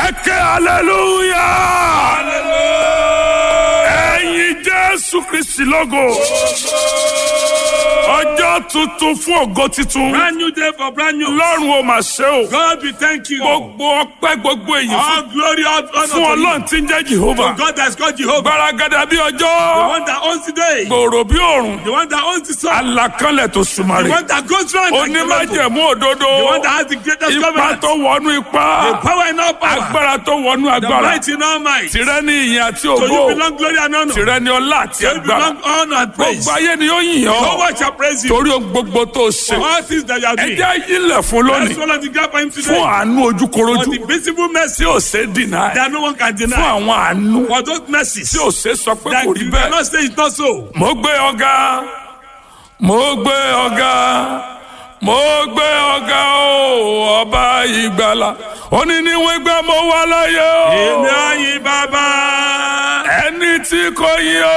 ẹ ké aleluya. ẹ̀yin jésù kristi lógo. ọjọ́ tuntun fún ògo titun. Brand new day for brand new. lọ́run ó máa ṣe o. God, we thank you. gbogbo ọpẹ́ gbogbo èyí fún All glory, all honor fún to ọlọ́run tí ń jẹ́ jehova. you. God that's called Jehovah. gbaragada bí The ọjọ́. one that owns the day. gbòòrò bí òòrùn. The one that owns the sun. alakanlẹ̀ tó The sùmàrè. one that goes round. and comes back. onímájẹ̀mú òdodo. The one that has the greatest ipa government. tó wọnú The ipá. power in all power. agbára tó wọnú The agbára. might in all might. So tìrẹ ní ìyìn àti you ògo. belong glory and honor. tìrẹ ní ọlá àti So you agbára. belong honor and praise. gbogbo ayé ni ó yìn No ọ́. one shall praise you. torí ohun gbogbo tó ṣe. For all things that you are ẹ doing. jẹ́ yílẹ̀ fún Let's lónìí. follow the gap for him fún today. àánú For ojúkorojú. the visible tí mercy ò ṣe dìnnà. that no one can fún deny. àwọn àánú. For those mercies tí ò ṣe sọ pé that kò rí you bẹ́ẹ̀. cannot say it's not so. mo gbé ọ̀gá mo gbé ọ̀gá mo gbé ọ̀gá o ọba ìgbàlà òní ni wọ́n gbé mo wá láyé o Èmi àyìn bàbá. ẹni tí kò yí ọ.